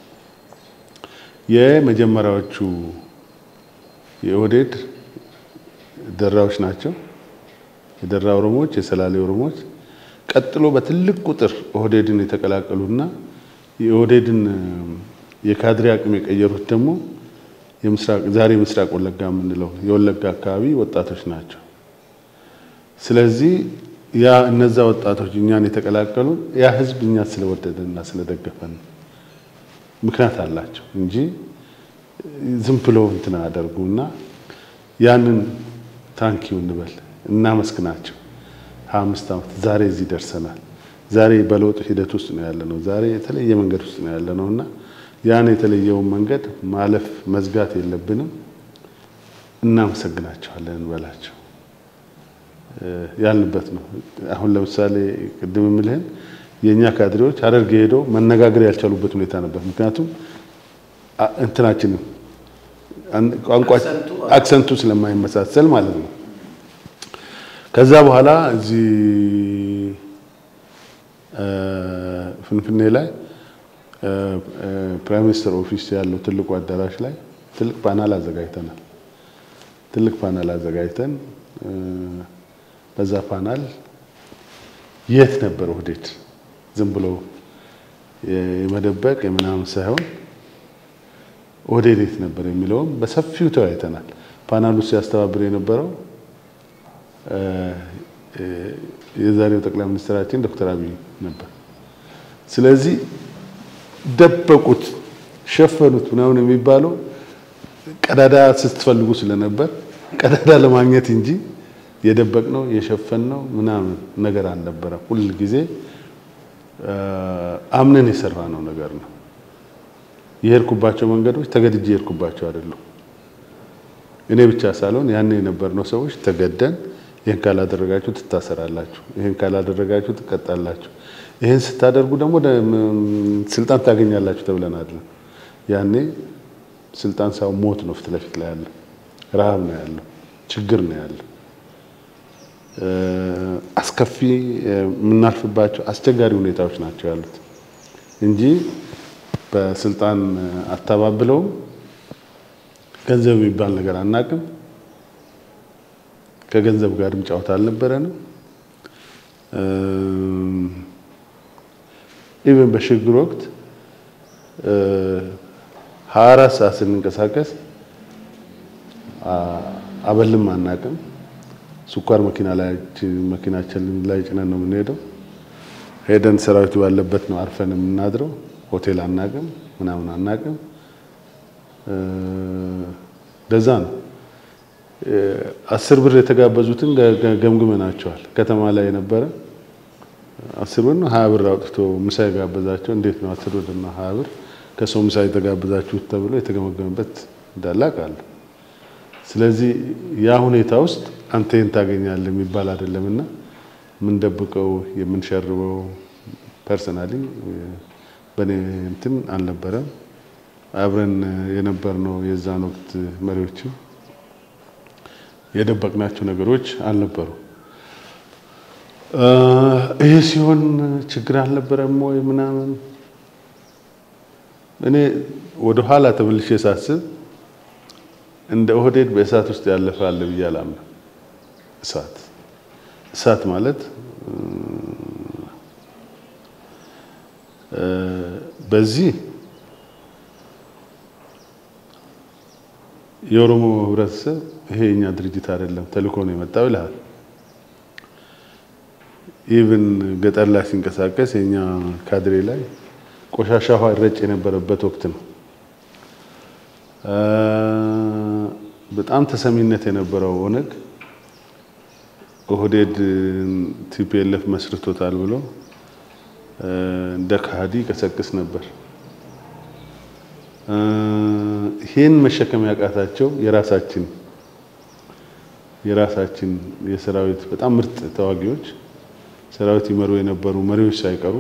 የመጀመሪያዎቹ የኦህዴድ ደራዎች ናቸው። የደራ ኦሮሞዎች፣ የሰላሌ ኦሮሞዎች ቀጥሎ በትልቅ ቁጥር ኦህዴድን የተቀላቀሉና የኦህዴድን የካድሬ አቅም የቀየሩት ደግሞ ዛሬ ምስራቅ ወለጋ የምንለው የወለጋ አካባቢ ወጣቶች ናቸው። ስለዚህ ያ እነዛ ወጣቶች እኛን የተቀላቀሉ ያ ህዝብ እኛ ስለወደደና ስለደገፈን ምክንያት አላቸው እንጂ ዝም ብሎ እንትን አያደርጉና ያንን ታንኪው እንበል እናመስግናቸው። ሀያ አምስት ዓመት ዛሬ እዚህ ደርሰናል። ዛሬ በለውጥ ሂደት ውስጥ ነው ያለነው። ዛሬ የተለየ መንገድ ውስጥ ነው ያለነው እና ያን የተለየውን መንገድ ማለፍ መዝጋት የለብንም። እናመሰግናቸዋለን እንበላቸው ያልንበት ነው። አሁን ለምሳሌ ቅድም የምልህን የእኛ ካድሬዎች ሀረርጌ ሄደው መነጋገር ያልቻሉበት ሁኔታ ነበር። ምክንያቱም እንትናችንም ቋንቋ አክሰንቱ ስለማይመሳሰል ማለት ነው። ከዛ በኋላ እዚህ ፍንፍኔ ላይ ፕራይም ሚኒስትር ኦፊስ ያለው ትልቁ አዳራሽ ላይ ትልቅ ፓናል አዘጋጅተናል። ትልቅ ፓናል አዘጋጅተን በዛ ፓናል የት ነበር ኦህዴድ ዝም ብሎ የመደበቅ የምናምን ሳይሆን ኦህዴድ የት ነበር የሚለውም በሰፊው ተወያይተናል። ፓናሉ ሲያስተባብር የነበረው የዛሬው ጠቅላይ ሚኒስትራችን ዶክተር አብይ ነበር። ስለዚህ ደበቁት፣ ሸፈኑት ምናምን የሚባለው ቀዳዳ ስትፈልጉ ስለነበር ቀዳዳ ለማግኘት እንጂ የደበቅነው የሸፈንነው ምናምን ነገር አልነበረም። ሁል ጊዜ አምነን የሰራነው ነገር ነው። የሄድኩባቸው መንገዶች ተገድጄ የሄድኩባቸው አይደሉም። እኔ ብቻ ሳልሆን ያኔ የነበርነው ሰዎች ተገደን ይህን ካላደረጋችሁ ትታሰራላችሁ፣ ይህን ካላደረጋችሁ ትቀጣላችሁ፣ ይህን ስታደርጉ ደግሞ ስልጣን ታገኛላችሁ ተብለን አይደለም። ያኔ ስልጣን ሳይሆን ሞት ነው ፊት ለፊት ላይ ያለው፣ ረሃብ ነው ያለው፣ ችግር ነው ያለው፣ አስከፊ የምናልፍባቸው አስቸጋሪ ሁኔታዎች ናቸው ያሉት። እንጂ በስልጣን አታባብለውም። ገንዘብ የሚባል ነገር አናቅም። ከገንዘብ ጋርም ጨዋታ አልነበረንም። ኢቨን በሽግግር ወቅት ሀያ አራት ሰዓት ስንንቀሳቀስ አበልም አናቅም። ስኳር መኪና ላይ መኪናችን ላይ ጭነን ነው የምንሄደው። ሄደን ሰራዊቱ ባለበት ነው አርፈን የምናድረው። ሆቴል አናቅም፣ ምናምን አናቅም። ለዛ ነው አስር ብር የተጋበዙትን ገምግመናቸዋል። ከተማ ላይ የነበረ አስር ብር ነው ሀያ ብር አውጥቶ ምሳ የጋበዛቸው እንዴት ነው አስር ብር እና ሀያ ብር ከሰው ምሳ የተጋበዛችሁት ተብሎ የተገመገመበት እንዳለ አውቃለሁ። ስለዚህ ያ ሁኔታ ውስጥ አንተ ይህን ታገኛለህ የሚባል አይደለም እና የምንደብቀው የምንሸርበው ፐርሰናሊ በእኔ እንትን አልነበረም። አብረን የነበርነው የዛን ወቅት መሪዎችም የደበቅናቸው ነገሮች አልነበሩ። ይሄ ሲሆን ችግር አልነበረም ወይ ምናምን እኔ ወደ ኋላ ተመልሼ ሳስብ እንደ ኦህዴድ በእሳት ውስጥ ያለፈ አለ ብዬ አላምንም። እሳት እሳት ማለት በዚህ የኦሮሞ ህብረተሰብ ይሄ የኛ ድርጅት አይደለም ተልእኮ ነው የመጣው ይልሃል። ኢቭን ገጠር ላይ ሲንቀሳቀስ የኛ ካድሬ ላይ ቆሻሻ ውሃ ይረጭ የነበረበት ወቅት ነው። በጣም ተሰሚነት የነበረው ኦነግ ኦህዴድ ቲፒኤልኤፍ መስርቶታል ብሎ እንደ ከሃዲ ቀሰቅስ ነበር። ይህን መሸከም ያቃታቸው የራሳችን የራሳችን የሰራዊት በጣም ምርጥ ተዋጊዎች ሰራዊት ይመሩ የነበሩ መሪዎች ሳይቀሩ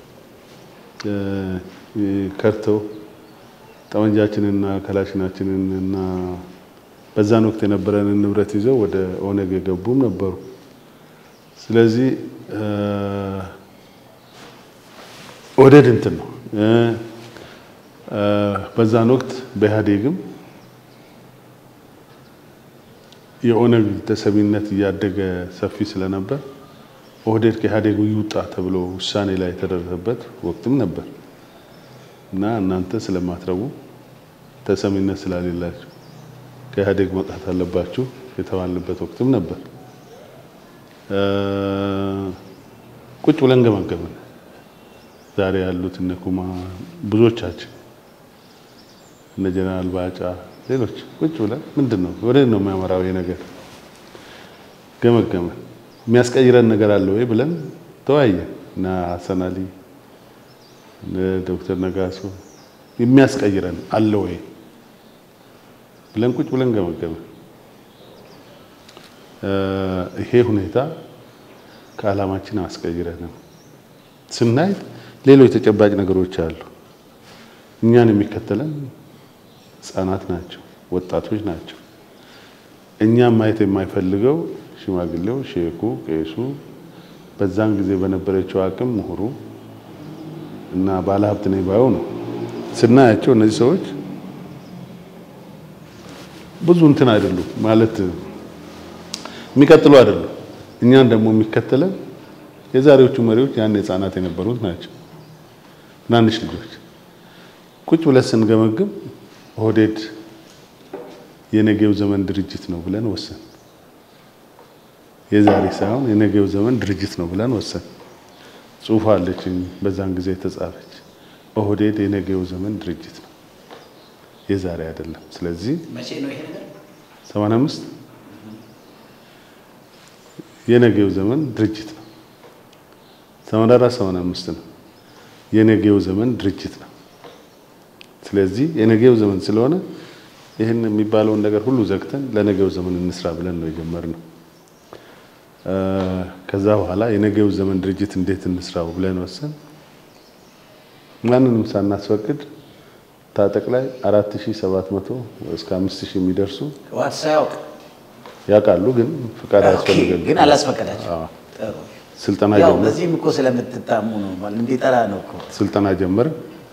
ከርተው ጠመንጃችንንና ከላሽናችንን እና በዛን ወቅት የነበረንን ንብረት ይዘው ወደ ኦነግ የገቡም ነበሩ። ስለዚህ ኦህዴድ እንትን ነው። በዛን ወቅት በኢህአዴግም የኦነግ ተሰሚነት እያደገ ሰፊ ስለነበር ኦህዴድ ከኢህአዴግ ይውጣ ተብሎ ውሳኔ ላይ የተደረሰበት ወቅትም ነበር እና እናንተ ስለማትረቡ ተሰሚነት ስላሌላችሁ ከኢህአዴግ መውጣት አለባችሁ የተባልንበት ወቅትም ነበር። ቁጭ ብለን ገመገምን። ዛሬ ያሉት እነ ኩማ ብዙዎቻችን እነ ጀነራል ባጫ ሌሎች ቁጭ ብለን ምንድን ነው ወደ ነው የሚያመራው ይሄ ነገር ገመገመን። የሚያስቀይረን ነገር አለ ወይ ብለን ተወያየን እና ሀሰን አሊ ዶክተር ነጋሶ የሚያስቀይረን አለ ወይ ብለን ቁጭ ብለን ገመገመን። ይሄ ሁኔታ ከዓላማችን አስቀይረንም ስናይ ሌሎች ተጨባጭ ነገሮች አሉ። እኛን የሚከተለን ህጻናት ናቸው፣ ወጣቶች ናቸው። እኛም ማየት የማይፈልገው ሽማግሌው፣ ሼኩ፣ ቄሱ በዛን ጊዜ በነበረችው አቅም ምሁሩ እና ባለሀብት ነኝ ባዩ ነው። ስናያቸው እነዚህ ሰዎች ብዙ እንትን አይደሉም ማለት የሚቀጥሉ አይደሉም። እኛን ደግሞ የሚከተለን የዛሬዎቹ መሪዎች ያን ህጻናት የነበሩት ናቸው፣ ትናንሽ ልጆች። ቁጭ ብለን ስንገመግም ኦህዴድ የነገው ዘመን ድርጅት ነው ብለን ወሰን። የዛሬ ሳይሆን የነገው ዘመን ድርጅት ነው ብለን ወሰን። ጽሁፍ አለችኝ በዛን ጊዜ የተጻፈች ኦህዴድ የነገው ዘመን ድርጅት ነው፣ የዛሬ አይደለም። ስለዚህ መቼ ነው ይሄ ነገር? 85 የነገው ዘመን ድርጅት ነው። 84 85 ነው የነገው ዘመን ድርጅት ነው። ስለዚህ የነገው ዘመን ስለሆነ ይህን የሚባለውን ነገር ሁሉ ዘግተን ለነገው ዘመን እንስራ ብለን ነው የጀመርነው። ከዛ በኋላ የነገው ዘመን ድርጅት እንዴት እንስራው ብለን ወሰን ማንንም ሳናስፈቅድ ታጠቅ ላይ 4700 እስከ 5000 የሚደርሱ ህወሓት ሳያውቅ ያውቃሉ፣ ግን ፍቃድ ያስፈልጋል። ግን አላስፈቀዳቸው። አዎ። ጥሩ። ስልጠና ያው ጀመር በዚህም እኮ ስለምትታሙ ነው ማለት እንዲጠራ ነው እኮ። ስልጠና ጀመረ።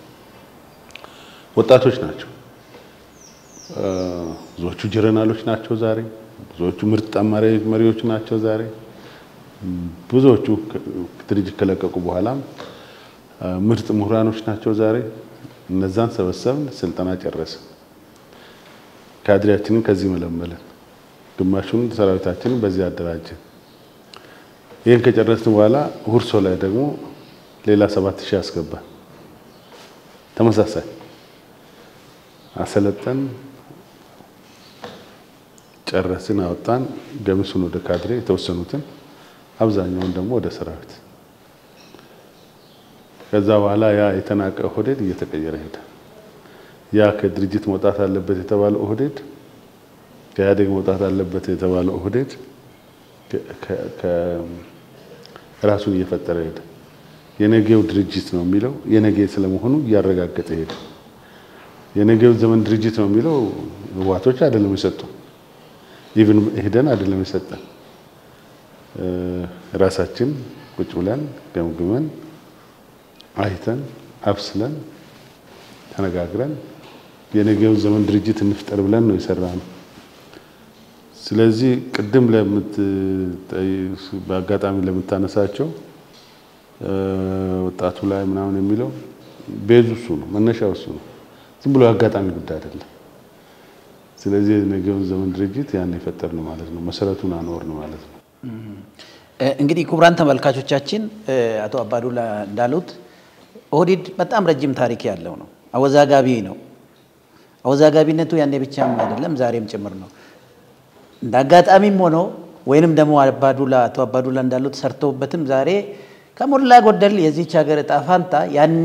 ወጣቶች ናቸው። እ፣ ብዙዎቹ ጀነራሎች ናቸው ዛሬ። ብዙዎቹ ምርጥ ጠማሪ መሪዎች ናቸው ዛሬ። እም፣ ብዙዎቹ ከ- ድርጅት ከለቀቁ በኋላም እ፣ ምርጥ ምሁራኖች ናቸው ዛሬ። እነዛን ሰበሰብን፣ ስልጠና ጨረስን። ካድሬያችንን ከዚህ መለመለን፣ ግማሹን ሰራዊታችንን በዚህ አደራጀን። ይህን ከጨረስን በኋላ ሁርሶ ላይ ደግሞ ሌላ ሰባት ሺህ አስገባን። ተመሳሳይ አሰለጠን፣ ጨረስን፣ አወጣን። ገሚሱን ወደ ካድሬ፣ የተወሰኑትን አብዛኛውን ደግሞ ወደ ሰራዊት። ከዛ በኋላ ያ የተናቀ ኦህዴድ እየተቀየረ ሄደ። ያ ከድርጅት መውጣት አለበት የተባለው ኦህዴድ ከኢህአዴግ መውጣት አለበት የተባለው ኦህዴድ ከ- ከ- ራሱን እየፈጠረ ሄደ። የነገው ድርጅት ነው የሚለው የነገ ስለመሆኑ እያረጋገጠ ሄደ። የነገው ዘመን ድርጅት ነው የሚለው ህወሓቶች አይደለም የሰጡ ኢቭን ሄደን አይደለም የሰጠን እ፣ ራሳችን ቁጭ ብለን ገምግመን አይተን አብስለን ተነጋግረን የነገው ዘመን ድርጅት እንፍጠር ብለን ነው የሰራነው። ስለዚህ ቅድም ለምት በአጋጣሚ ለምታነሳቸው እ፣ ወጣቱ ላይ ምናምን የሚለው ቤዙ እሱ ነው፣ መነሻው እሱ ነው። ዝም ብሎ የአጋጣሚ ጉዳይ አይደለም። ስለዚህ የነገውን ዘመን ድርጅት ያን የፈጠር ነው ማለት ነው፣ መሰረቱን አኖር ነው ማለት ነው። እ፣ እንግዲህ ክቡራን ተመልካቾቻችን እ፣ አቶ አባዱላ እንዳሉት ኦህዴድ በጣም ረጅም ታሪክ ያለው ነው። አወዛጋቢ ነው። አወዛጋቢነቱ ያኔ ብቻም አይደለም ዛሬም ጭምር ነው። እንደ አጋጣሚም ሆኖ ወይንም ደግሞ አባዱላ አቶ አባዱላ እንዳሉት ሰርተውበትም ዛሬ ከሞላ ጎደል የዚች ሀገር እጣ ፋንታ ያኔ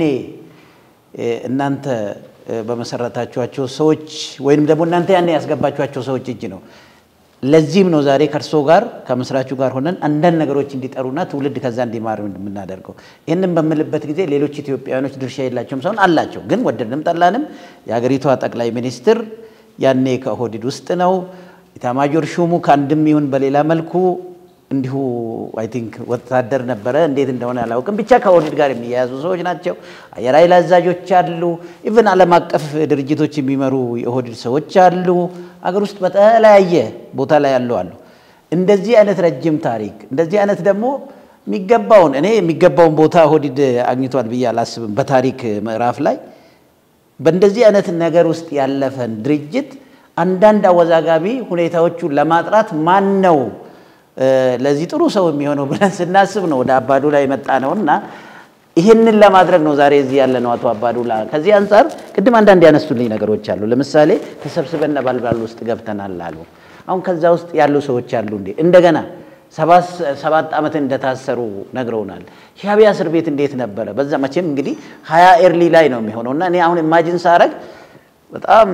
እ፣ እናንተ እ፣ በመሰረታችኋቸው ሰዎች ወይንም ደግሞ እናንተ ያኔ ያስገባችኋቸው ሰዎች እጅ ነው። ለዚህም ነው ዛሬ ከእርሶ ጋር ከመስራቹ ጋር ሆነን አንዳንድ ነገሮች እንዲጠሩና ትውልድ ከዛ እንዲማር የምናደርገው። ይህንን በምልበት ጊዜ ሌሎች ኢትዮጵያውያኖች ድርሻ የላቸውም ሳይሆን አላቸው። ግን ወደድንም ጠላንም የሀገሪቷ ጠቅላይ ሚኒስትር ያኔ ከኦህዴድ ውስጥ ነው። ኢታማጆር ሹሙ ከአንድም ይሁን በሌላ መልኩ እንዲሁ አይ ቲንክ ወታደር ነበረ። እንዴት እንደሆነ አላውቅም። ብቻ ከኦህዴድ ጋር የሚያያዙ ሰዎች ናቸው። አየር ኃይል አዛዦች አሉ። ኢቭን ዓለም አቀፍ ድርጅቶች የሚመሩ የኦህዴድ ሰዎች አሉ። አገር ውስጥ በተለያየ ቦታ ላይ ያሉ አሉ። እንደዚህ አይነት ረጅም ታሪክ እንደዚህ አይነት ደግሞ የሚገባውን እኔ የሚገባውን ቦታ ኦህዴድ አግኝቷል ብዬ አላስብም። በታሪክ ምዕራፍ ላይ በእንደዚህ አይነት ነገር ውስጥ ያለፈን ድርጅት አንዳንድ አወዛጋቢ ሁኔታዎቹን ለማጥራት ማን ነው እ፣ ለዚህ ጥሩ ሰው የሚሆነው ብለን ስናስብ ነው ወደ አባዱላ የመጣ ነው እና ይህንን ለማድረግ ነው ዛሬ እዚህ ያለ ነው አቶ አባዱላ። ከዚህ አንጻር ቅድም አንዳንድ ያነሱልኝ ነገሮች አሉ። ለምሳሌ ተሰብስበን ነበልባል ውስጥ ገብተናል አሉ። አሁን ከዛ ውስጥ ያሉ ሰዎች አሉ እንዴ እንደገና ሰባት ሰባት ዓመት እንደታሰሩ ነግረውናል። ሻዕቢያ እስር ቤት እንዴት ነበረ? በዛ መቼም እንግዲህ ሀያ ኤርሊ ላይ ነው የሚሆነው እና እኔ አሁን ኢማጂን ሳረግ በጣም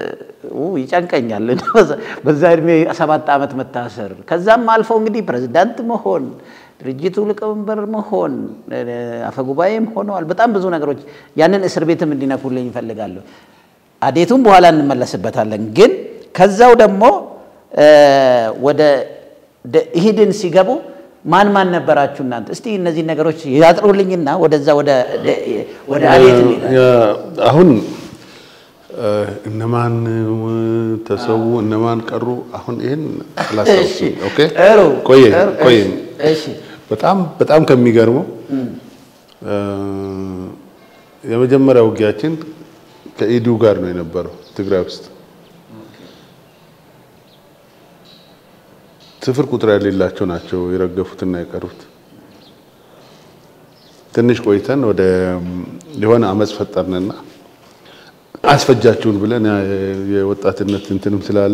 ው ይጨንቀኛል። በዛ እድሜ ሰባት ዓመት መታሰር ከዛም አልፎ እንግዲህ ፕሬዚዳንት መሆን ድርጅቱ ሊቀመንበር መሆን አፈጉባኤም ሆነዋል። በጣም ብዙ ነገሮች ያንን እስር ቤትም እንዲነኩልኝ ይፈልጋለሁ። አዴቱም በኋላ እንመለስበታለን። ግን ከዛው ደግሞ ወደ ኢህድን ሲገቡ ማን ማን ነበራችሁ እናንተ? እስቲ እነዚህ ነገሮች ያጥሩልኝና ወደዛ ወደ ወደ አዴት እንሄዳለን። አሁን እነማን ተሰዉ እነማን ቀሩ? አሁን ይሄን አላስታውስም። ኦኬ ጥሩ ቆየ ጥሩ፣ ቆየ እሺ በጣም በጣም ከሚገርመው የመጀመሪያ ውጊያችን ከኢዱ ጋር ነው የነበረው ትግራይ ውስጥ ስፍር ቁጥር የሌላቸው ናቸው የረገፉትና የቀሩት። ትንሽ ቆይተን ወደ የሆነ አመፅ ፈጠርንና አስፈጃችሁን ብለን ያ የወጣትነት እንትንም ስላለ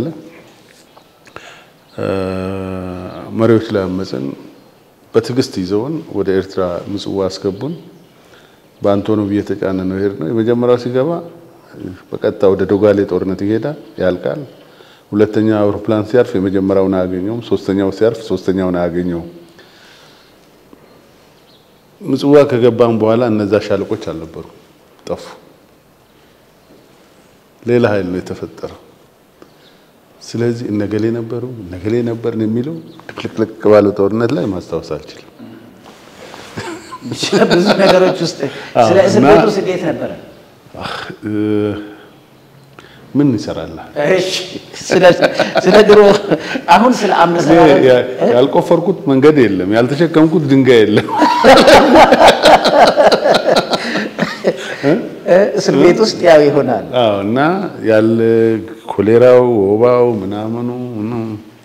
መሪዎች ላይ አመፅን። በትዕግስት ይዘውን ወደ ኤርትራ ምጽዋ አስገቡን። በአንቶኖቭ እየተጫነ ነው ሄድ ነው። የመጀመሪያው ሲገባ በቀጥታ ወደ ዶጋሌ ጦርነት ይሄዳል፣ ያልቃል። ሁለተኛ አውሮፕላን ሲያርፍ የመጀመሪያውን አያገኘውም። ሶስተኛው ሲያርፍ ሶስተኛውን አያገኘውም። ምጽዋ ከገባም በኋላ እነዛ ሻለቆች አልነበሩ፣ ጠፉ። ሌላ ኃይል ነው የተፈጠረው። ስለዚህ እነገሌ ነበሩ እነገሌ ነበርን የሚለው ድብልቅልቅ ባለው ጦርነት ላይ ማስታወስ አልችልም። ብዙ ነገሮች ውስጥ ስለ እስር እና- ቤት ውስጥ እንዴት ነበረ? እ፣ ምን ይሰራል? እሺ፣ ስለ- ስለ ድሮ አሁን ስለ እኔ አመሰራረት ያ- ያልቆፈርኩት መንገድ የለም፣ ያልተሸከምኩት ድንጋይ የለም። እ፣ እስር ቤት ውስጥ ያው ይሆናል። አዎ እና ያለ ኮሌራው፣ ወባው ምናምኑ ምኑ